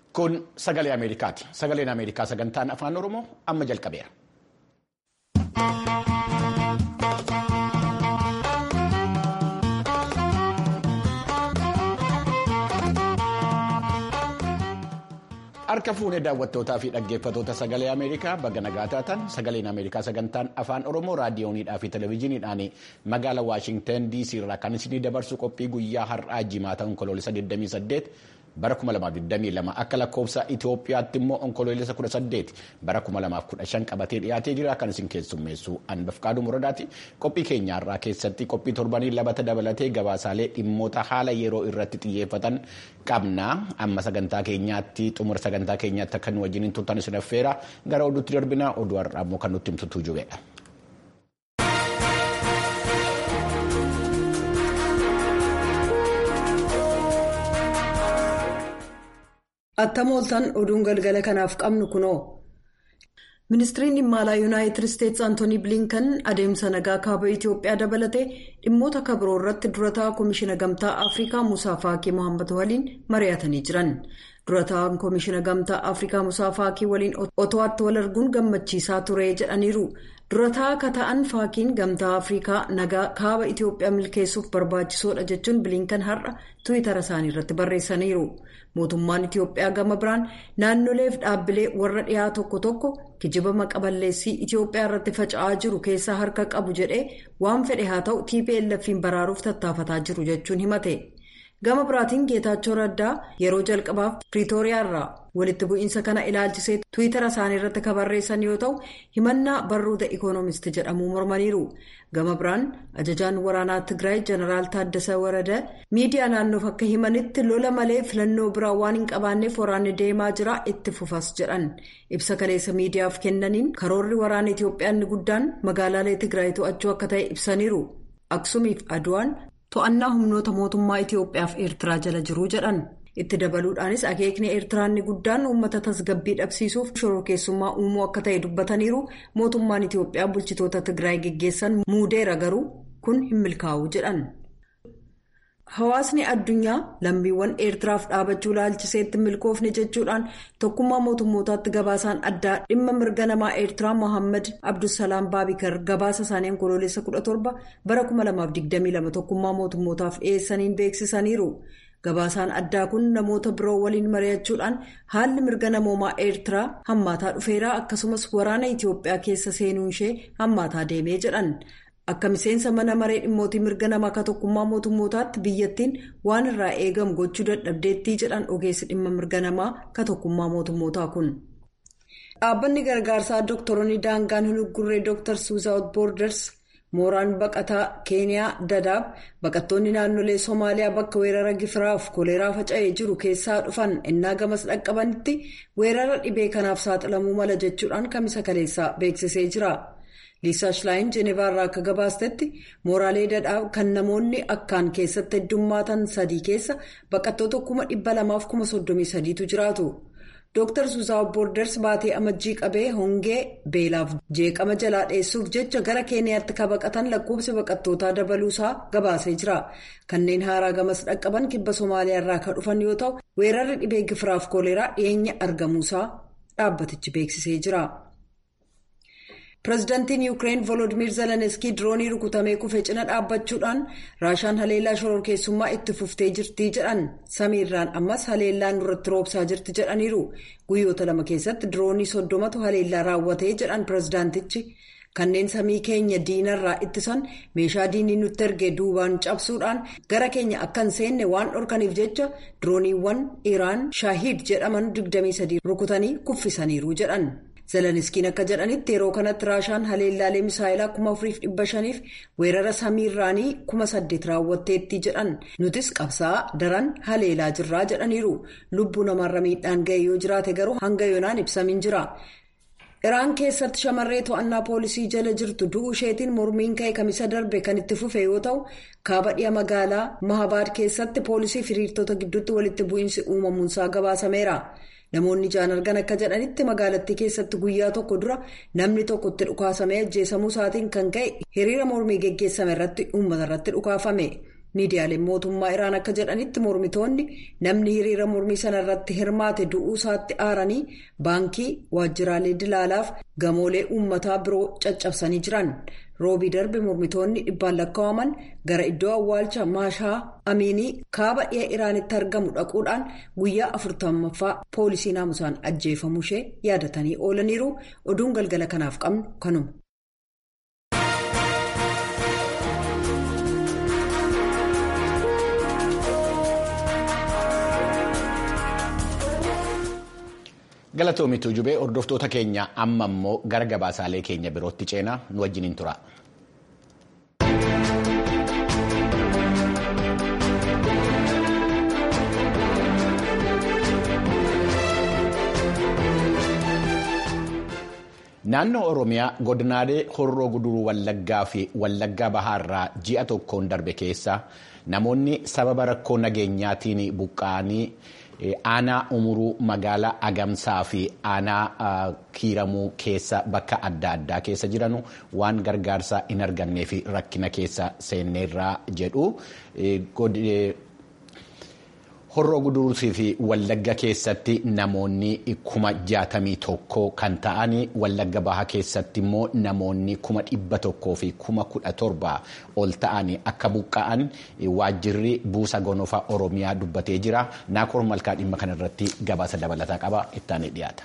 Kun sagalee Ameerikaati. Sagaleen Ameerikaa sagantaan afaan Oromoo amma jalqabeera. Harka fuunee daawwattootaa fi dhaggeeffatoota sagalee Ameerikaa baga nagaa taatan sagaleen Ameerikaa sagantaan afaan Oromoo raadiyooniidhaa fi televezyiiniidhaan magaalaa Waashinten DC irraa kan isinii dabarsu qophii guyyaa har'aa jimaata onkoloolessa 28 bara 2022 akka lakkoofsa Itoophiyaatti immoo onkoloolessa 18 bara 2015 qabatee dhiyaatee jira kan isin keessummeessu Anbafqaaduu Muradaati. Qophii keenya har'aa keessatti qophii torbanii labata dabalatee gabaasaalee dhimmoota haala yeroo irratti xiyyeeffatan qabna. Amma sagantaa keenyaatti xumura sagantaa keenyaatti akka nu wajjin turtan isin affeera gara oduutti darbina oduu har'aa immoo kan nutti himtu jubeedha. Attam ooltan oduun galgala kanaaf qabnu kunoo. Ministiriin dhimma alaa Yuunaayitid Isteetsi Antoonii Bilinkan adeemsa nagaa kaaba Itoophiyaa dabalatee dhimmoota kabiroo irratti durataa Koomishina Gamtaa Afrikaa Musaa Faakii Mohaammed waliin mari'atanii jiran. Durataan Koomishina Gamtaa Afrikaa Musaa Faakii waliin oto'atti wal arguun gammachiisaa ture jedhaniiru. Durataa akka ta'an Faakiin Gamtaa Afrikaa nagaa kaaba Itoophiyaa milkeessuuf barbaachisoodha jechuun Bilinkan har'a Tiwiitara isaanii irratti barreessaniiru. Mootummaan Itoophiyaa gama biraan naannoleef dhaabbilee warra dhiyaa tokko tokko kijiba maqaballeessii Itoophiyaa irratti faca'aa jiru keessaa harka qabu jedhee waan fedhe haa ta'u TPLF'n baraaruuf tattaafataa jiru jechuun himate. Gama biraatiin Geetaachoo Raddaa yeroo jalqabaaf Piriitooriyaa irraa walitti bu'iinsa kana ilaalchisee Tiwiitara isaanii irratti kan barreessan yoo ta'u himannaa barruuta Ikoonomist jedhamuu mormaniiru. Gama biraan ajajaan waraanaa Tigraay Jeneraal Taaddasaa Warada miidiyaa naannoof akka himanitti lola malee filannoo biraa waan hin qabaanneef waraanni deemaa jira itti fufas jedhan. Ibsa kaleessa miidiyaaf kennaniin karoorri waraana Itoophiyaa inni guddaan magaalaalee Tigraay to'achuu akka ta'e ibsaniiru. Aksumiif Aduwaan to'annaa humnoota mootummaa Itoophiyaaf Eertiraa jala jiru jedhan. Itti dabaluudhaanis akeekni Eertiraa inni guddaan uummata tasgabbii dhabsiisuuf shororkeessummaa uumuu akka ta'e dubbataniiru mootummaan Itoophiyaa bulchitoota Tigraay geggeessan muudeera garuu kun hin milkaa'u jedhan. Hawaasni addunyaa lammiiwwan Eertiraaf dhaabachuu laalchiseetti milkoofne jechuudhaan tokkummaa mootummootaatti gabaasaan addaa dhimma mirga namaa Eertiraa Mohaammed Abdulsalaam Baabikar gabaasa isaanii onkoloolessa 17 bara 2022 tokkummaa mootummootaaf dhiyeessaniin beeksisaniiru. Gabaasaan addaa kun namoota biroo waliin mari'achuudhaan haalli mirga namoomaa Eertiraa hammaataa dhufeeraa akkasumas waraana Itoophiyaa keessa seenuun ishee hammaataa deemee jedhan. Akka miseensa mana maree dhimmootii mirga namaa akka tokkummaa mootummootaatti biyyattiin waan irraa eegamu gochuu dadhabdeettii jedhan ogeessi dhimma mirga namaa akka tokkummaa mootummootaa kun. Dhaabbanni gargaarsaa Doktoroonni Daangaan Hunugurree Dr. Suuzaawut Boorders mooraan baqataa Keeniyaa Dadaab baqattoonni naannolee Somaaliyaa bakka weerara gifiraaf koleeraa faca'ee jiru keessaa dhufan innaa gamas dhaqqabanitti weerara dhibee kanaaf saaxilamuu mala jechuudhaan kamisa kaleessaa beeksisee jira. Liisaa Shilaayin Jenevaarraa akka gabaastetti mooraalee Dadaab kan namoonni akkaan keessatti heddummaatan sadii keessa baqattoota kuma dhibba lamaaf kuma soddomii sadiitu jiraatu. Dr. Suuzaawut Boorders baatee amajjii qabee hongee beelaaf jeeqama jalaa dheessuuf jecha gara keeniyaatti ka baqatan lakkoofsi baqattootaa dabaluusaa gabaasee jira. Kanneen haaraa gamas dhaqqaban kibba Somaaliyaa irraa kan dhufan yoo ta'u weerarri dhibee gifiraaf koleeraa dhiyeenya argamuusaa dhaabbatichi beeksisee jira. Pireezidaantiin Yuukireen Volodimiir Zelenskii diroonii rukutamee kufe cina dhaabbachuudhaan raashaan haleellaa shororkeessummaa itti fuftee jirti jedhan samiirraan ammas haleellaan irratti roobsaa jirti jedhaniiru guyyoota lama keessatti diroonii soddomatu haleellaa raawwatee jedhan pireezidaantichi kanneen samii keenya diinarraa ittisan meeshaa diinii nutti erge duubaan cabsuudhaan gara keenya akka hin seenne waan dhorkaniif jecha dirooniiwwan iraan shaahiid jedhaman 23 rukutanii kuffisaniiru jedhan. Zelenskiin akka jedhanitti yeroo kanatti raashaan haleellaalee misaayilaa kuma afuriif dhibba shaniif weerara samiirraanii kuma saddeet raawwatteetti jedhan nutis qabsaa daran haleelaa jirraa jedhaniiru lubbuu namarra miidhaan ga'e yoo jiraate garuu hanga yoonaan ibsamiin jira. Iraan keessatti shamarree to'annaa poolisii jala jirtu du'uu isheetiin mormiin ka'e kamisa darbe kan itti fufe yoo ta'u kaaba dhiya magaalaa mahabaad keessatti poolisii fi hiriirtota gidduutti walitti bu'iinsi uumamuunsaa gabaasameera. Namoonni ijaan argan akka jedhanitti magaalattii keessatti guyyaa tokko dura namni tokko itti dhukaasamee ajjeesamuu isaatiin kan ka'e hiriira mormii geggeessame irratti uummata irratti dhukaafame. miidiyaaleen mootummaa iraan akka jedhanitti mormitoonni namni hiriira mormii sana irratti hirmaate du'uu isaatti aaranii baankii waajjiraalee dilaalaaf gamoolee uummataa biroo caccabsanii jiran roobii darbe mormitoonni dhibbaan lakkaa'aman gara iddoo awwaalcha maashaa amiinii kaaba dhiha iraanitti argamu dhaquudhaan guyyaa afurtammaffaa poolisii naamusaan ajjeefamuu ishee yaadatanii oolaniiru oduun galgala kanaaf qabnu kanuma. galatoomituu jubee hordoftoota keenya amma immoo gara gabaasaalee keenya birootti ceenaa nu wajjiniin tura. naannoo oromiyaa godinaalee horroo guduruu wallaggaa fi wallaggaa bahaarraa ji'a tokkoon darbe keessa namoonni sababa rakkoo nageenyaatiin buqqa'anii. aanaa umuruu magaalaa agamsaa fi aanaa kiiramuu keessa bakka adda addaa keessa jiranu waan gargaarsa hin argannee fi rakkina keessa seenneerraa jedhu horroo guduruutii fi wallagga keessatti namoonni kuma jaatamii tokko kan ta'an wallagga bahaa keessatti immoo namoonni kuma dhibba tokkoo fi kuma kudha torba ol ta'an akka buqqa'an waajjirri buusa gonofaa oromiyaa dubbatee jira naakoor malkaa dhimma kanarratti gabaasa dabalataa qaba ittaanii dhiyaata.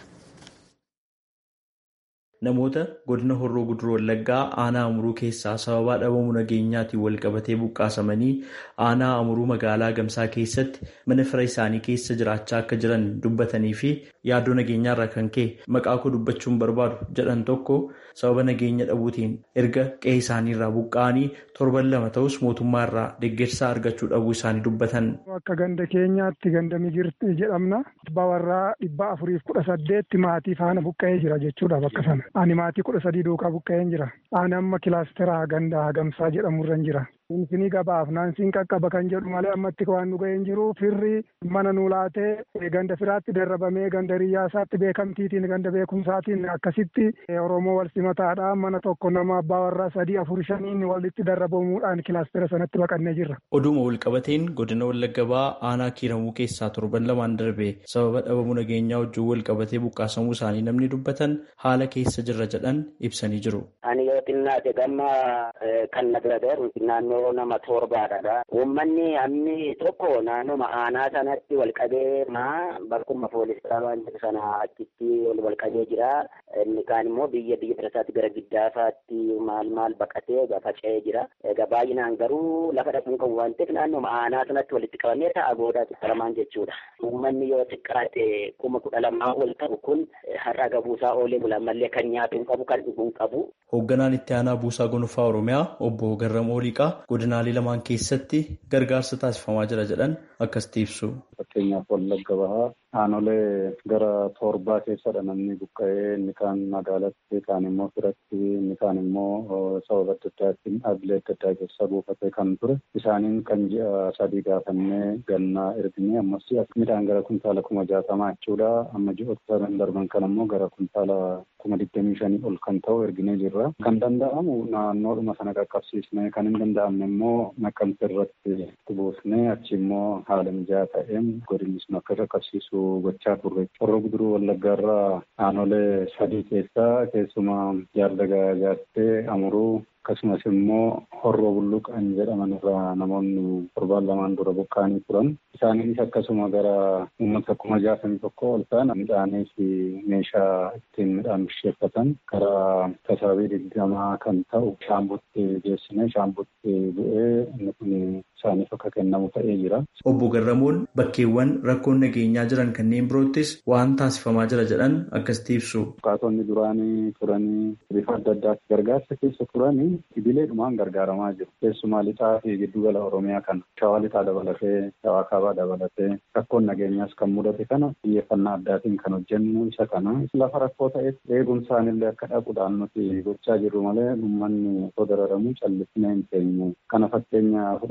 Namoota godina horroo guduruu wallaggaa aanaa amuruu keessaa sababaa dhabamuu nageenyaatiin walqabatee buqqaasamanii aanaa amuruu magaalaa gamsaa keessatti mana fira isaanii keessa jiraachaa akka jiran dubbatanii fi yaaddoo nageenyaarraa kan ka'e maqaa koo dubbachuun barbaadu jedhan tokko sababa nageenya dhabuutiin erga qe'ee isaaniirraa buqqa'anii torban lama ta'us mootummaa irraa deeggarsa argachuu dhabuu isaanii dubbatan. Akka ganda keenyaatti ganda migirti jedhamna. Bawarraa dhibba afuriif kudha saddeetti maatii faana buqqa'ee jira jechuudha bakka sana. Ani maatii kudha sadii duukaa buqqa'een jira. Ani amma kilaasteraa ganda gamsaa jedhamurra jira. Infinii gabaaf naansiin qaqqaba kan jedhu malee ammatti waan nu ga'een jiru firri mana nu laatee ganda firaatti darrabamee ganda riyyaasaatti beekamtiitiin ganda beekumsaatiin akkasitti Oromoo wal simataadha mana tokko nama abbaa warraa sadii afur shaniin walitti darrabamuudhaan kilaastera sanatti baqannee jirra. Oduma walqabateen godina wallagga bahaa aanaa kiiramuu keessaa torban lamaan darbe sababa dhabamuu nageenyaa wajjin walqabatee buqqaasamuu isaanii namni dubbatan haala keessa jirra jedhan ibsanii jiru. Ani yoo xinnaate gamma kan na bira deeru naannoo nama torbaadha. Uummanni amni tokko naannoo aanaa sanatti walqabee maa bakkuma poolisii waan jiru sana achitti wal qabee jira. Inni kaan immoo biyya biyya birasaatti gara giddaafaatti maal maal baqatee faca'ee jira. Egaa baay'inaan garuu lafa dhaquun kan waan ta'eef naannoo aanaa sanatti walitti qabamee ta'a goodaa xiqqaramaan jechuudha. Uummanni yoo xiqqaate kuma kudha lamaa ol ta'u kun har'a gabuusaa oolee bulan mallee kan nyaatu hin qabu kan dhuguu hin qabu. Hoogganaan itti aanaa buusaa gonfaa Oromiyaa obbo Garramoo Liqaa godinaalee lamaan keessatti gargaarsa taasifamaa jira jedhan akkasitti ibsu. Fakkeenyaaf Wallagga Bahaa aanolee gara torbaa keessadha namni buqqa'ee inni kaan magaalatti kaan immoo firatti inni kaan immoo sababa adda addaatiin dhaabbilee adda addaa keessa buufatee kan ture isaaniin kan ji'a sadii gaafannee gannaa erginee ammas midhaan gara kuntaala kuma jaatamaa jechuudha amma ji'oota darban kan ammoo gara kuntaala kuma digdamii shanii ol kan ta'u erginee jirra. Kan danda'amu naannoodhuma sana qaqqabsiisnee kan hin danda'amne immoo naqamte irratti buusnee achi immoo haala mijaa'aa ta'een godinni sun akka qaqqabsiisu gochaa turre. Horroo guduruu wallaggaarraa aanolee sadii keessaa keessumaa jaardagaa jaartee amuruu akkasumas immoo horroo bulluqan jedhaman irraa namoonni torbaan lamaan dura buqqaanii turan. Isaanis akkasuma gara uummata kuma jaatamii tokko ol ta'an midhaanii fi meeshaa ittiin midhaan bisheeffatan gara tasaabii digdamaa kan ta'u shaambutti geessine shaambutti bu'ee inni kun isaaniif akka kennamu ta'ee jira. Obbo Garramoon bakkeewwan rakkoon nageenyaa jiran kanneen biroottis waan taasifamaa jira jedhan akkasitti ibsu. Buqqaatonni duraanii turanii bifa adda addaatti gargaarsa keessa turanii idileedhumaan gargaaramaa jiru. Keessumaa lixaa fi giddugala Oromiyaa kana shawaa lixaa dabalatee shawaa kaabaa dabalatee rakkoon nageenyaas kan mudate kana xiyyeeffannaa addaatiin kan hojjennu isa kana lafa rakkoo ta'etti eegumsaan illee akka dhaquudhaan nuti gochaa jirru malee uummanni osoo dararamu callisnee hin teenyu. Kana fakkeenya fudhachuu kan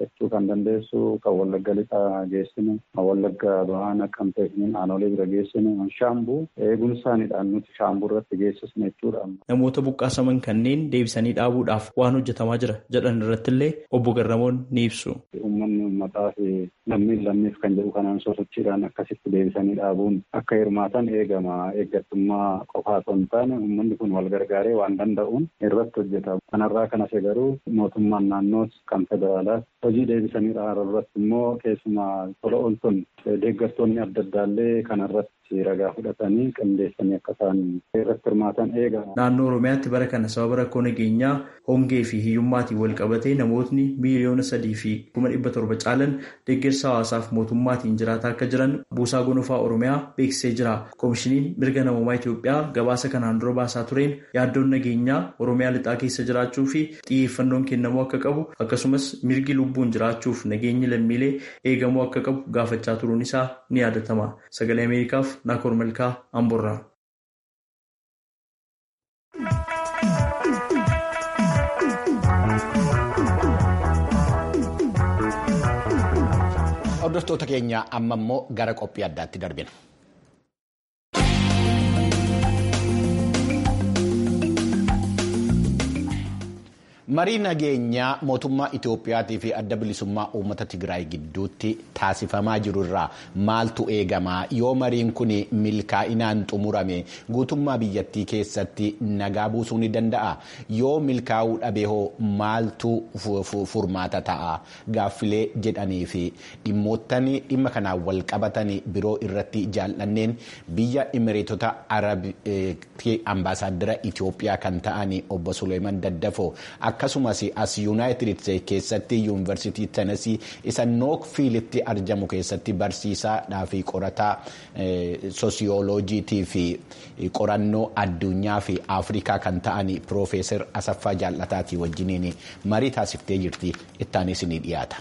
kan dandeessu kan wallagga lixaa geessinu kan wallagga bahaa naqqamtee aanolee bira geessinu shaambuu eegumsaanidhaan nuti shaambuu irratti geessisne jechuudha. Namoota buqqaasaman kanneen deebisanii dhaabuudhaaf waan hojjetamaa jira jedhan irratti illee obbo Garramoon ni ibsu. Uummanni uummataa fi lammiin lammiif kan jedhu kanaan sosochiidhaan akkasitti deebisanii dhaabuun akka hirmaatan eegama. Eeggattummaa qofaa osoo hin taane uummanni kun wal gargaaree waan danda'uun irratti hojjeta. Kanarraa kan hafe garuu mootummaan naannoos kan federaalaas hojii deebisanii dhaabuu irratti immoo keessumaa tola ooltonni deeggartoonni adda addaallee kanarratti ragaa fudhatanii qindeessanii akka isaan irratti hirmaatan eegama. Naannoo Oromiyaatti bara kana sababa rakkoo nageenyaa hongee fi hiyyummaatiin wal qabatee namootni miiliyoona sadii fi kuma dhibba torba caalan deeggarsa hawaasaaf mootummaatiin jiraataa akka jiran buusaa gonofaa Oromiyaa beeksisee jira. Koomishiniin mirga namummaa Itoophiyaa gabaasa kanaan dura baasaa tureen yaaddoon nageenyaa Oromiyaa lixaa keessa jiraachuu fi xiyyeeffannoon kennamuu akka qabu akkasumas mirgi lubbuun jiraachuuf nageenyi lammiilee eegamuu akka qabu gaafachaa turuun isaa ni yaadatama. Sagalee Ameerikaaf Naakoor Malkaa Amborraa. Hordoftoota keenya amma immoo gara qophii addaatti darbina. marii nageenyaa mootummaa Itoophiyaatii fi adda bilisummaa uummata Tigraay gidduutti taasifamaa jiru irraa maaltu eegama yoo mariin kun milkaa'inaan xumurame guutummaa biyyattii keessatti nagaa buusuu ni danda'a yoo milkaa'uu dhabe hoo maaltu furmaata ta'a gaaffilee jedhanii fi dhimmoottan dhimma kanaan wal qabatan biroo irratti jaallanneen biyya imireetota arabii ambaasaaddara Itoophiyaa kan ta'an obbo Suleeman Daddafoo akkasumas as yuunaayitid isteetsi keessatti yuunivarsiitii tenesii isa nookfiilitti argamu keessatti barsiisaadhaa fi qorataa soosiyooloojiitii fi qorannoo addunyaa fi afrikaa kan ta'an piroofeesar asaffaa jaallataatii wajjiniin marii taasiftee jirti ittaanis ni dhiyaata.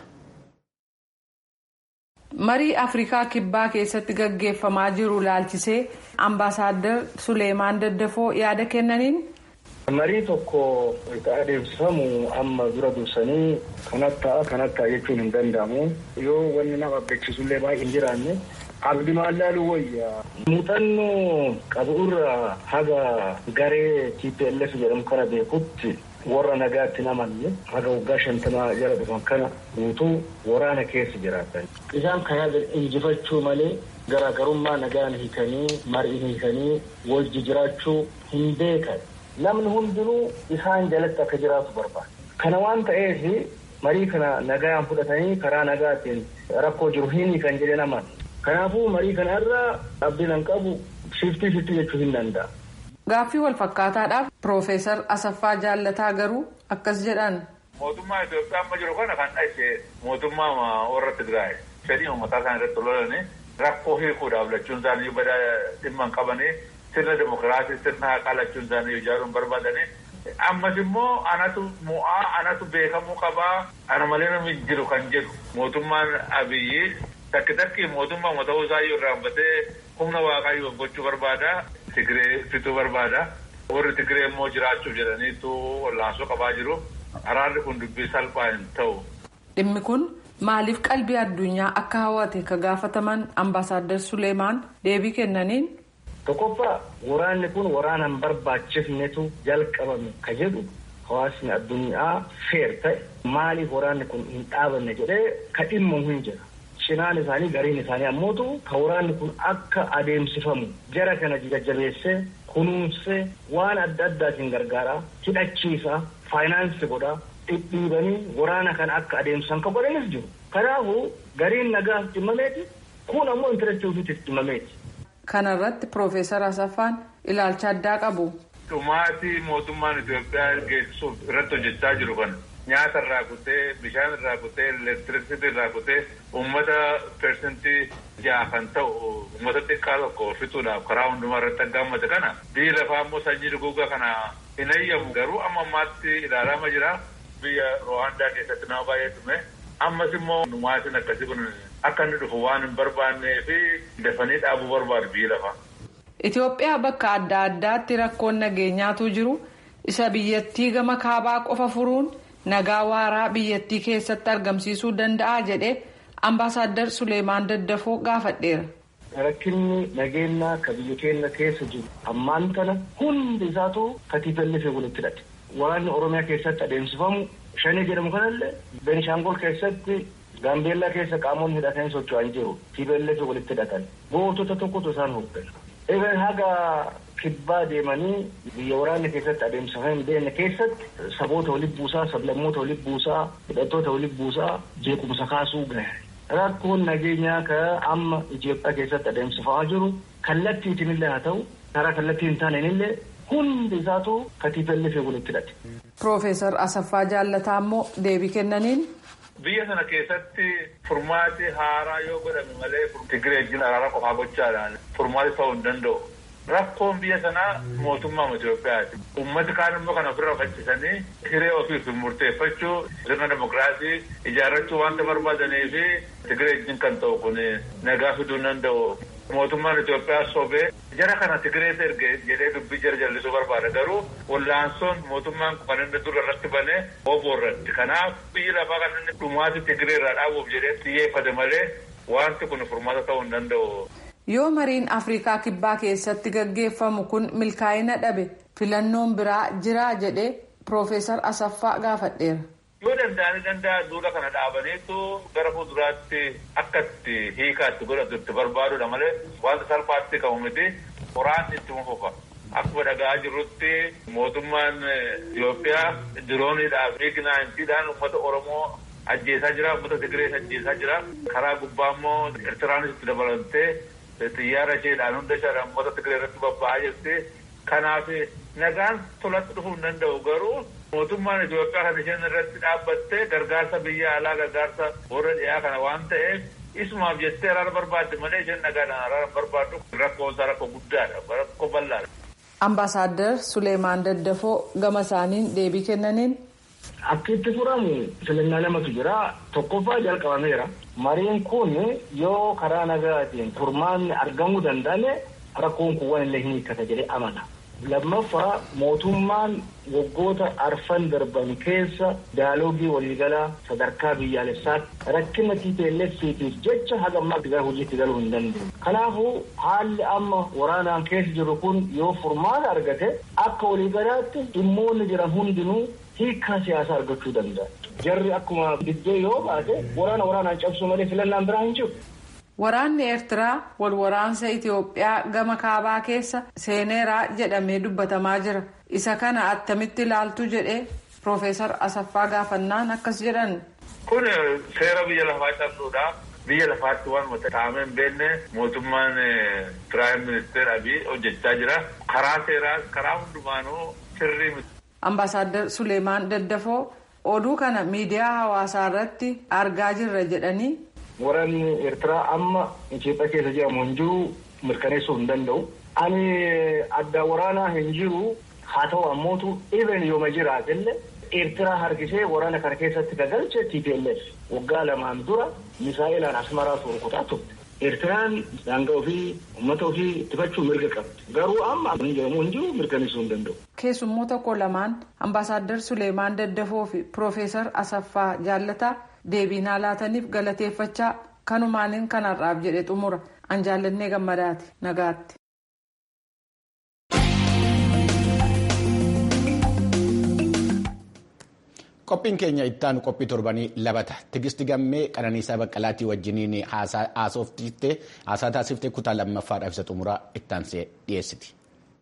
marii afrikaa kibbaa keessatti gaggeeffamaa jiru laalchisee ambaasaaddar suleemaan daddafoo yaada kennaniin. marii tokko adeemsifamu amma dura dursanii kanat ta'a kanat ta'a jechuun hin danda'amu yoo wanni nama abdachiisullee baay'ee hin jiraanne abdii maallaaluu wayya muuxannoo qabuurra haga garee TPLF jedhamu kana beekutti warra nagaatti namanne haga waggaa shantamaa jala dhufan kana guutuu waraana keessa jiraatan. Isaan kana injifachuu malee garaagarummaa nagaan hiikanii marii hiikanii wajji jiraachuu hin beekan. Namni hundinuu isaan jalatti akka jiraatu barbaada. Kana waan ta'eef marii kana nagaan fudhatanii karaa nagaatiin rakkoo jiru hin kan jedhe naman. Kanaafuu marii kana irraa abdiin qabu shiftii shiftii jechuu hin danda'a. Gaaffii wal fakkaataadhaaf Piroofeesar Asaffaa Jaallataa garuu akkas jedhan. Mootummaa Itoophiyaa amma jiru kana kan dhashe mootummaa warra Tigraay fedhii uummataa isaan irratti lolanii rakkoo hiikuudhaaf lachuun isaanii bada dhimma hin qabanii sirna demokiraasii sirna haqaa lachuun isaanii ijaaruun barbaadanii ammas immoo anatu mo'aa anatu beekamuu qabaa ana malee namni jiru kan jedhu mootummaan abiyyi takki takki mootummaa ta'uu isaa yoo irraanfatee humna waaqayyoo gochuu barbaada Tigree fixuu barbaada warri Tigree immoo jiraachuuf jedhaniitu wallaansoo qabaa jiru araarri kun dubbii salphaa hin ta'u. Dhimmi kun maaliif qalbii addunyaa akka hawwate ka gaafataman ambaasaadar Suleemaan deebii kennaniin. Tokkoffaa waraanni kun waraana hin barbaachifnetu jalqabame ka jedhu hawaasni addunyaa feer ta'e maaliif waraanni kun hin dhaabanne jedhee ka dhimma hin jira. Cinaan isaanii gariin isaanii ammootu ka waraanni kun akka adeemsifamu jara kana jajjabeessee kunuunsee waan adda addaatiin gargaaraa hidhachiisaa faayinaansii godhaa dhidhiibanii waraana kana akka adeemsisan kan godhanis jiru. Kanaafuu gariin nagaaf dhimmameeti kun ammoo intarneetii ofiitiif dhimmameeti. Kana irratti Piroofeesar Asaffaan ilaalcha addaa qabu. Dhumaatii mootummaan Itoophiyaa geessisuuf irratti hojjechaa jiru kana nyaata irraa kutee bishaan irraa kutee elektiriksiti irraa kutee uummata persentii ja'a kan ta'u uummata xiqqaa tokko fixuudhaaf karaa hundumaa irratti aggaamate kana biyyi lafaa immoo sanyii duguugaa kana hin ayyamu garuu amma ammaatti ilaalama jira biyya Rwaandaa keessatti nama baay'ee dhume ammas immoo dhumaatiin akkasii kun akka inni dhufu waan hin barbaannee fi dafanii dhaabuu barbaadu biyyi lafaa. Itoophiyaa bakka adda addaatti rakkoon nageenyaatu jiru isa biyyattii gama kaabaa qofa furuun nagaa waaraa biyyattii keessatti argamsiisuu danda'a jedhee ambaasaadar Suleemaan Daddafoo gaafadheera. Rakkinni nageenyaa ka biyya keenya keessa jiru ammaan kana hundi isaatu katiifallee fi walitti hidhate. Waraanni Oromiyaa keessatti adeemsifamu shanii jedhamu kanallee Benishaangol keessatti Gaambeellaa keessa qaamonni hidhatanii socho'an jiru. Tiiballee fi walitti hidhatan. Gootota tokkotu isaan hooggana. Egaa haga kibbaa deemanii biyya waraanni keessatti adeemsifamee hin beekne keessatti saboota walitti buusaa, sablammoota walitti buusaa, hidhattoota walitti buusaa, jeequmsa kaasuu gahe. Rakkoon nageenyaa ka amma Itoophiyaa keessatti adeemsifamaa jiru kallattiitiin illee haa ta'u karaa kallattii hin taaneen illee hundi isaatu katiifallee fi walitti hidhate. Piroofeesar Asaffaa Jaallataa immoo deebii kennaniin. Biyya sana keessatti furmaati haaraa yoo godhame malee Tigireejjiin araara qofaa gochaadhaan furmaati ta'uu hin danda'u. Rakkoon biyya sanaa mootummaa Itoophiyaati. Uummati kaan immoo kan ofirra faccisanii hiree ofiif murteeffachuu sirna demokiraasii ijaarrachuu wanta barbaadanii fi Tigireejjiin kan ta'u kun nagaa fiduu hin danda'u. Mootummaan Itoophiyaa sobee jara kana Tigireet erge jedhee dubbii jara jallisuu barbaada garuu wallaansoon mootummaan kan inni dura irratti banee obbo irratti. Kanaaf biyyi lafaa kan inni dhumaati Tigiree irraa dhaabuuf jedhee xiyyeeffate malee wanti kun furmaata ta'uu hin danda'u. Yoo mariin Afrikaa Kibbaa keessatti gaggeeffamu kun milkaa'ina dhabe filannoon biraa jiraa jedhee Piroofeesar Asaffaa gaafadheera. Yoo danda'anii danda'a duula kana dhaabaniitu gara fuulduraatti akka itti hiikaatti godhatu itti barbaadudha malee wanta salphaatti qabu miti waraanni itti fufa. Akkuma dhaga'aa jirrutti mootummaan Itoophiyaa dirooniidhaaf miiginaantiidhaan uummata Oromoo ajjeesaa jira, uummata Tigirees ajjeesaa jira. Karaa gubbaa immoo Eertiraanis itti dabalamtee xiyyaara isheedhaan hunda isheedhaan uummata Tigiree irratti bobba'aa jirti. Kanaaf nagaan tolatti dhufuu hin danda'u garuu mootummaan Itoophiyaa kan isheen irratti dhaabbattee gargaarsa biyya alaa gargaarsa warra dhiyaa kana waan ta'eef isumaaf jettee araara barbaadde malee isheen nagaadhaan araara barbaaddu rakkoon isaa rakkoo guddaadha rakkoo bal'aadha. Ambaasaadder Suleemaan Daddafoo gama isaaniin deebii kennaniin. Akka itti furamu filannaa lamatu jira. Tokkoffaa jalqabameera. Mariin kun yoo karaa nagaatiin furmaanni argamuu danda'ame rakkoon kun waan illee hin hiikkata jedhee amana. Lammaffaa mootummaan waggoota arfan darban keessa daaloogii waliigalaa sadarkaa biyyaalessaatti rakkina TPLFitiif jecha haga ammaa gara hojiitti galuu hin dandeenye. Kanaafuu haalli amma waraanaan keessa jiru kun yoo furmaata argate akka waliigalaatti dhimmoonni jiran hundinuu hiikaa siyaasaa argachuu danda'a. Jarri akkuma diddee yoo baate waraana waraanaan cabsuu malee filannaan biraa hin jiru. Waraanni Eertiraa wal waraansa Itoophiyaa gama kaabaa keessa seeneeraa jedhamee dubbatamaa jira. Isa kana attamitti ilaaltu jedhee Piroofeesar Asaffaa gaafannaan akkas jedhan. Kun seera biyya lafaa cabsuudha. Biyya lafaatti waan taa'amee hin beekne mootummaan Piraayim Ministeer Abiy hojjechaa jira. Karaa seeraas karaa hundumaanuu sirrii miti. Ambaasaadder Suleemaan Daddafoo oduu kana miidiyaa hawaasaa irratti argaa jirra jedhanii. Waraanni Eertiraa amma Itoophiyaa keessa jedhamu hin jiru mirkaneessuu hin danda'u. Ani adda waraanaa hin jiru haa ta'u ammootu even yooma jiraatellee Eertiraa harkisee waraana kana keessatti gagalche TPLF waggaa lamaan dura misaa'ilaan asmaraa rukutaa turte. Eertiraan daangaa ofii uummata ofii ittifachuu mirga qabdi. Garuu amma hin jedhamu hin jiru mirkaneessuu hin danda'u. Keessummoota koo lamaan ambaasaadder Suleemaan Daddafoo fi Piroofeesar Asaffaa Jaallataa deebiinaa laataniif galateeffachaa kanumaaniin kanarraaf jedhe xumura an jaallannee gammadaati nagaatti. Qophiin keenya ittaanu qophii torbanii labata. Tigisti gammee qananiisaa baqqalaatii wajjiniin haasaa taasiftee kutaa lammaffaadhaaf isa xumuraa ittaansee dhiyeessiti.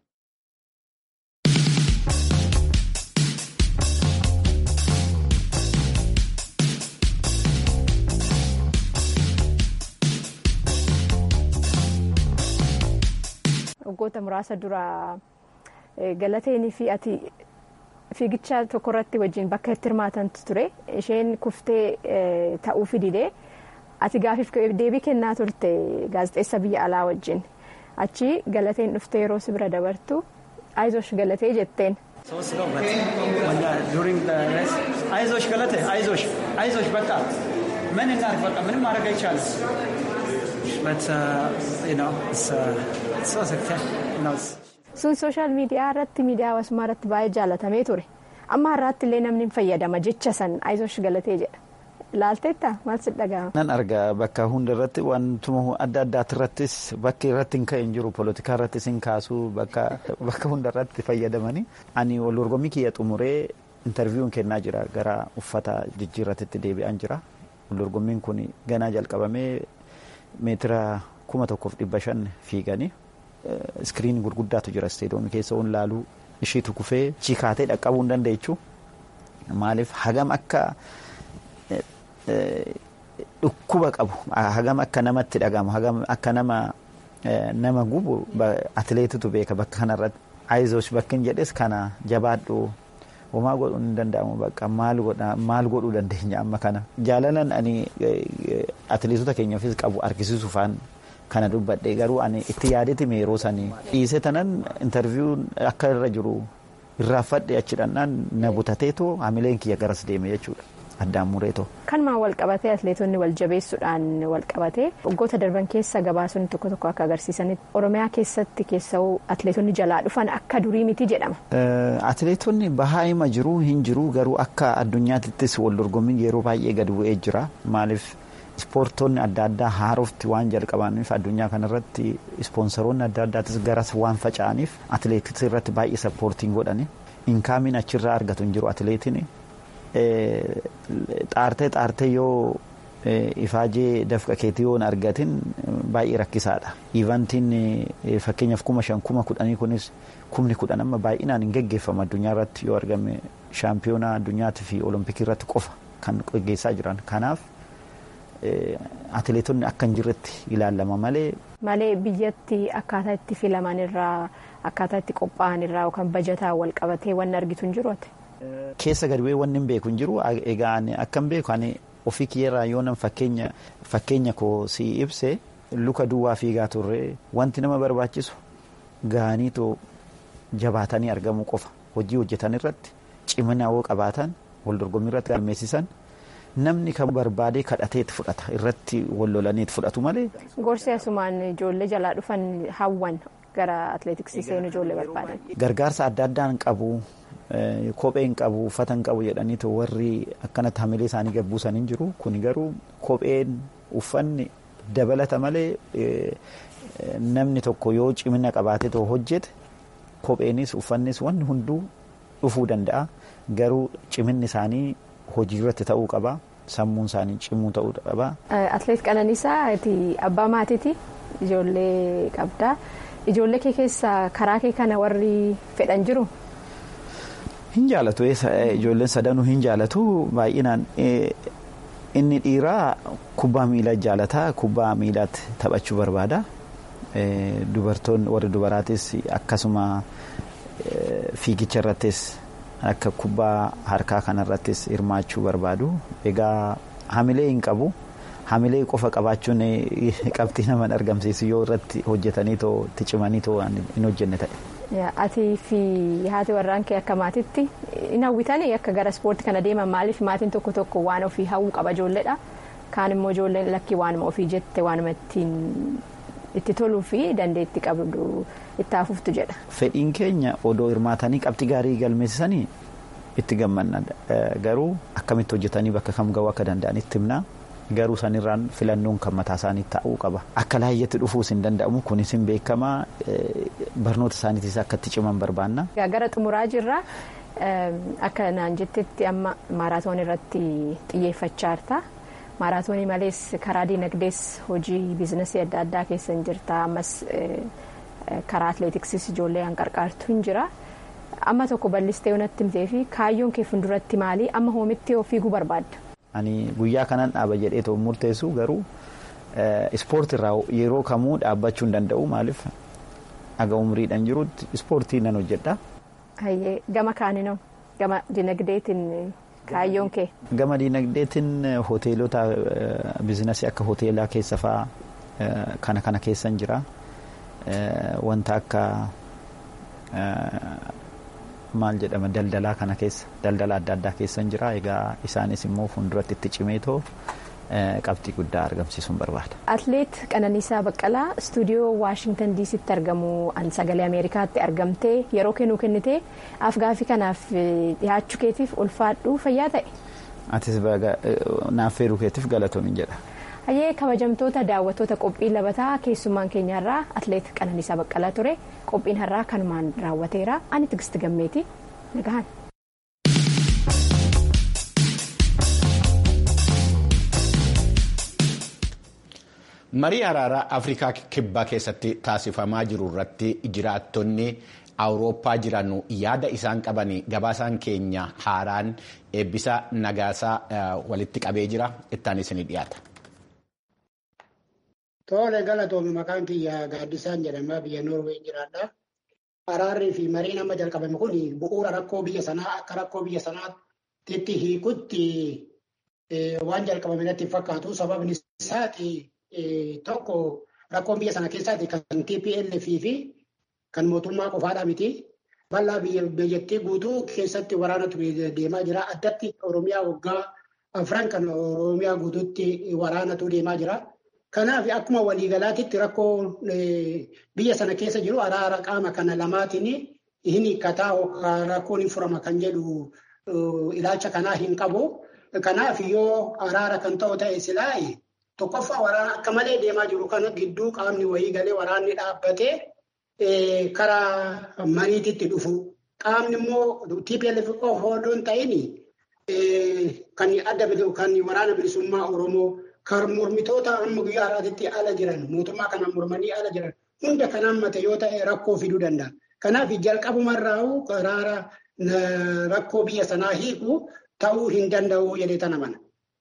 Waggoota muraasa dura galateenii fi ati fiigicha tokko irratti wajjin bakka itti hirmaatantu ture isheen kuftee ta'uu fidide ati gaafiif deebii kennaa turte gaazexeessa biyya alaa wajjin achi galateen dhuftee yeroo si bira dabartu aizosh galatee jetteen. ሶስት ነው ዱሪንግ አይዞሽ ገለቴ አይዞሽ አይዞሽ በቃ ምን እናድርግ በቃ ምንም ማድረግ አይቻልም but uh, you know it's uh, it's so you know it's sun sooshaal miidiyaa irratti miidiyaa hawaasummaa irratti baay'ee jaalatamee ture amma har'aatti illee namni hin fayyadama jecha san ayizosh galatee jedha laalteetta maal si dhaga'ama. nan arga bakka hunda irratti wantuma adda addaati irrattis bakki irratti hin ka'e hin jiru poolitikaa irrattis hin kaasu bakka hunda irratti fayyadamanii ani wal dorgommii kiyya xumuree intarviiyuun kennaa jira gara uffata jijjiirratitti deebi'an jira wal dorgommiin kun ganaa jalqabamee meetira kuma tokkoof dhibba shan fiiganii iskiriinii gurguddaatu jira isteedoomii keessa waan laaluu ishiitu kufee chikaatee dhaqqabuu hin dandeechu maaliif hagam akka dhukkuba qabu hagam akka namatti dhagamu hagam akka nama nama gubu atileetitu beeka bakka kanarratti ayizoos bakka hin jedhes kana jabaadhu homaa godhuun hin danda'amu bakka maal godhuu dandeenya amma kana jaalalan ani atileetota keenyaafis qabu argisiisuufaan kana dubbadhe garuu ani itti yaadetime yeroo sanii dhiise tanan intarviiyuun akka irra jiru irraanfadhe achi dhannaan na butateetoo hamileen kiyya garas deeme jechuudha. addaan mureetoo. Kanumaan wal qabatee atileetonni wal jabeessuudhaan wal qabatee waggoota darban keessa gabaasonni tokko tokko akka agarsiisanitti Oromiyaa keessatti keessa'uu atileetonni jalaa dhufan akka durii miti jedhama. Atileetonni bahaa hima jiru hin jiru garuu akka addunyaattis wal dorgommiin yeroo baay'ee gad bu'ee jira maaliif ispoortonni adda addaa haarofti waan jalqabaniif addunyaa kanarratti ispoonsaroonni adda addaatis garas waan faca'aniif atileetiksii irratti baay'ee sappoortiin godhani inkaamiin achirraa argatu hin jiru atileetiin xaartee xaartee yoo ifaajee dafqa keetii yoo hin argatin baay'ee rakkisaadha. Ivantiin fakkeenyaaf kuma shan kuma kudhanii kunis kumni kudhan amma baay'inaan hin geggeeffamu addunyaa irratti yoo argame shaampiyoonaa addunyaatii fi olompikii irratti qofa kan geggeessaa jiran. Kanaaf atileetonni akka hin jirretti ilaalama malee. Malee biyyatti akkaataa itti filaman irraa akkaataa itti qophaa'an irraa yookaan bajataa wal qabatee wanni argitu hin jiru Keessa gadi bu'ee wanni hin beeku hin jiru egaa akka hin beeku ani ofii kiyyarraa yoo nan fakkeenya fakkeenya koo si ibse luka duwwaa fiigaa turre wanti nama barbaachisu gaaniitoo jabaatanii argamuu qofa hojii hojjetan irratti cimina hoo qabaatan wal dorgommii irratti galmeessisan namni kan barbaadee kadhateet fudhata irratti wal lolaniit fudhatu malee. Gorsi asumaan ijoollee jalaa dhufan hawwan gara atileetiksii seenuu ijoollee barbaadan. Gargaarsa adda addaan qabu. Kopheen qabu uffatan qabu jedhaniitu warri akkanatti hamilee isaanii gabbuusan hin jiru kun garuu kopheen uffanni dabalata malee namni tokko yoo cimina qabaatee too hojjete kopheenis uffannis wanni hunduu dhufuu danda'a garuu ciminni isaanii hojii irratti ta'uu qaba sammuun isaanii cimuu ta'uu qaba. Atileet Qananiisaa abbaa maatiiti ijoollee qabda ijoollee kee keessa karaa kee kana warri fedhan jiru. Hin jaalatu ijoolleen sadanuu hin jaalatu baay'inaan inni dhiiraa kubbaa miilaa jaalataa kubbaa miilaatti taphachuu barbaada. Dubartoonni warri dubaraatis akkasuma fiigicha irrattis akka kubbaa harkaa kanarrattis hirmaachuu barbaadu. Egaa hamilee hin qabu. Hamilee qofa qabaachuun qabxii nama argamsiisu yoo irratti hojjetanii too itti cimanii too hin hojjenne ta'e. Atii fi haati warraan kee akka maatitti hin hawwitanii akka gara ispoortii kana deeman maaliif maatiin tokko tokko waan ofii hawwu qaba ijoolleedha. Kaan immoo ijoolleen lakkii waanuma ofii jette waanuma ittiin itti toluu fi dandeetti qabdu itti hafuuftu jedha. Fedhiin keenya odoo hirmaatanii qabxii gaarii galmeessisanii itti gammanna garuu akkamitti hojjetanii bakka kam ga'uu akka danda'anitti himna. garuu sanirraan filannoon kan mataa isaanii ta'uu qaba akka laayyatti dhufuus hin danda'amu kunis hin beekamaa barnoota isaaniitis akka itti ciman barbaanna. gara xumuraa jirra akka naan jettetti amma maaraatoon irratti xiyyeeffachaa jirta maaraatoonii malees karaa diinagdees hojii biizinasii adda addaa keessa hin jirta ammas karaa atileetiksiis ijoollee kan qarqaartu hin jira amma tokko bal'istee natti himtee fi kaayyoon kee fuulduratti maali amma hoomitti yoo fiiguu barbaadda. Ani guyyaa kanan dhaaba jedhee ta'u murteessu garuu ispoortii irraa yeroo kamuu dhaabbachuu hin danda'u maaliif aga umriidhaan jirutti ispoortii nan hojjedha. Gama kaaninoo gama dinagdeetiin kaayyoon kee. Gama dinagdeetiin hoteelota biizinasii akka hoteelaa keessa fa'aa kana kana keessan jira wanta akka maal jedhama daldalaa kana keessa daldala adda addaa keessan jira egaa isaanis immoo fuulduratti itti cimeetoo qabxii guddaa argamsiisuun barbaada. Atleet Qananiisaa Baqqalaa istuudiyoo Waashingtan diisitti argamu sagalee Ameerikaatti argamtee yeroo kennuu kennitee afgaaffii kanaaf dhiyaachuu keetiif ulfaadhuu fayyaa ta'e. Atis naaf feeruu keetiif galatoomin jedha. Hayyee kabajamtoota daawwattoota qophii labataa keessummaan keenyarraa atleet Qananiisaa Baqqalaa ture qophiin har'aa kanumaan raawwateera ani Tigisti Gammeeti nagahan. marii araaraa afrikaa kibbaa keessatti taasifamaa jiru irratti jiraattonni awurooppaa jiran yaada isaan qaban gabaasaan keenya haaraan eebbisa nagaasaa walitti qabee jira ittaanis ni dhiyaata. Tole galatoomi maqaan kiyya gaaddisaan jedhama biyya Noorwee jiraadha. Araarrii fi mariin amma jalqabame kun bu'uura rakkoo biyya sanaa akka rakkoo biyya sanaatti hiikutti waan jalqabame natti fakkaatu sababni isaati tokko rakkoon biyya sana keessaati kan TPLF fi kan mootummaa qofaadha miti. Bal'aa biyyattii guutuu keessatti waraanatu deemaa jira. Addatti Oromiyaa waggaa afran kan Oromiyaa guutuutti waraanatu deemaa jira. Kanaaf akkuma waliigalaatitti rakkoo biyya sana keessa jiru araara qaama kana lamaatiin hin hiikkataa rakkoon hin furama kan jedhu ilaalcha kanaa hin qabu. Kanaaf yoo araara kan ta'u ta'e silaa tokkoffaa waraana akka malee deemaa jiru kana gidduu qaamni wayii galee waraanni dhaabbatee karaa mariititti dhufu. Qaamni immoo TPLF qofa hin ta'in kan adda kan waraana bilisummaa Oromoo kan mormitoota amma guyyaa har'aatti ala jiran mootummaa kana mormanii ala jiran hunda kan hammate yoo ta'e rakkoo fiduu danda'a. Kanaaf jalqabumarraa karaara rakkoo biyya sanaa hiiku ta'uu hin danda'u jedhee tana mana.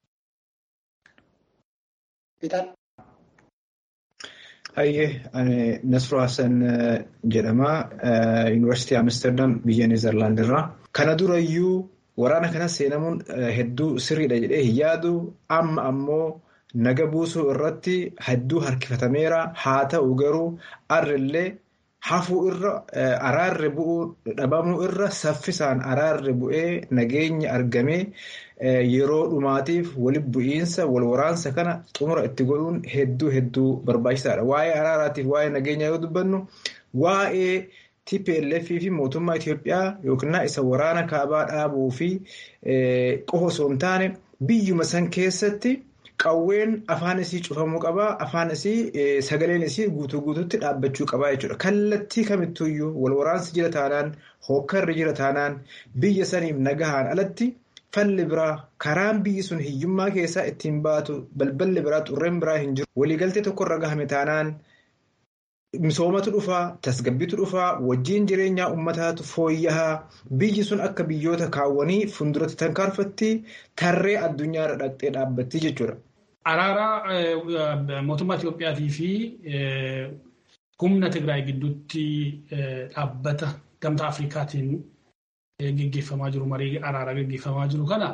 Hayyee ani Nasroo Hassan jedhama. Yuunivarsiitii Amsterdam biyya Neezerlaand irraa. Kana durayyuu waraana kana seenamuun hedduu sirriidha jedhee hin yaadu. Amma ammoo naga buusuu irratti hedduu harkifatameera. Haa ta'u garuu arrillee hafuu irra araarri bu'uu dhabamuu irra saffisaan araarri bu'ee nageenya argamee yeroo dhumaatiif walitti bu'iinsa wal waraansa kana xumura itti godhuun hedduu hedduu barbaachisaadha. Waa'ee araaraatiif waa'ee nageenyaa yoo dubbannu waa'ee TPLF fi mootummaa Itoophiyaa yookiin isa waraana kaabaa dhaabuu fi qofa osoo hin taane biyyuma san keessatti qawween afaan isii cufamuu qabaa afaan isii sagaleen isii guutuu guutuutti dhaabbachuu qabaa jechuudha. Kallattii kamittuyyuu wal waraansi jira taanaan hokkarri jira taanaan biyya saniif nagahaan alatti falli biraa karaan biyyi sun hiyyummaa keessaa ittiin baatu balballi biraa xurreen biraa hin jiru. Waliigaltee tokkorra gahame taanaan misoomatu dhufaa tasgabbiitu dhufaa wajjiin jireenyaa uummataatu fooyya'aa biyyi sun akka biyyoota kaawwanii fuulduratti tarkaanfatti tarree addunyaarra dhaqxee dhaabbatti jechuudha. Araara mootummaa Itoophiyaatii fi humna Tigraay gidduutti dhaabbata gamtaa Afrikaatiin gaggeeffamaa jiru marii araaraa gaggeeffamaa jiru kana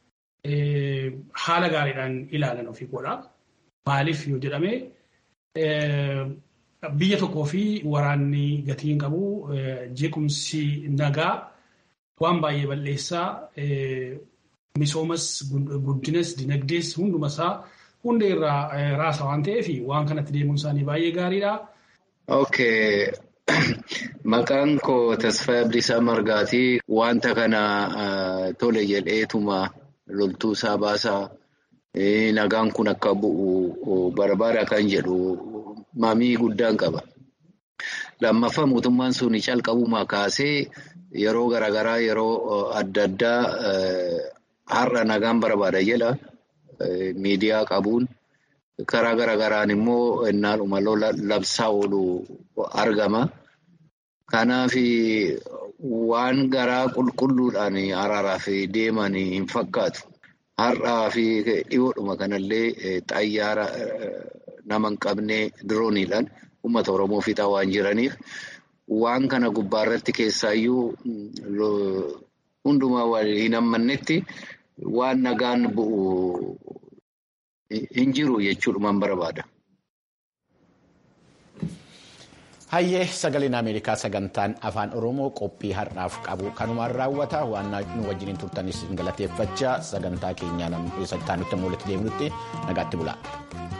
haala gaariidhaan ilaalan ofii godha. Maaliif yoo jedhame biyya tokkoo fi waraanni gatii hin qabu jeequmsi nagaa waan baay'ee balleessaa misoomas guddinas dinagdees hundumasaa hunda irraa raasa waan ta'eef waan kanatti deemuun isaanii baay'ee gaariidha. Okay. Maqaan koo Tasfaa Bilisaa Margaatii wanta kana tole jedheetuma loltuu isaa baasaa nagaan kun akka bu'u barbaada kan jedhu mamii guddaan qaba. Lammaffaa mootummaan sun calqabumaa kaasee yeroo garaagaraa yeroo adda addaa har'a nagaan barbaada jedha miidiyaa qabuun karaa garaagaraan immoo innaadhuma lola labsaa oolu argama. Kanaaf waan garaa qulqulluudhaan araaraaf deeman hin fakkaatu. Har'aa fi dhiyoodhuma kanallee xayyaara nama hin qabne dirooniidhaan uummata Oromoo fixaa waan jiraniif waan kana gubbaarratti keessaayyuu hundumaa hin hammannetti waan nagaan bu'u hin jiru jechuudhumaan barbaada. Hayyee sagaleen Ameerikaa sagantaan afaan Oromoo qophii har'aaf qabu kanumaan raawwata waan nu wajjiniin turtanis galateeffachaa sagantaa keenyaa nutti mul'atti deemnutti nagaatti bulaa.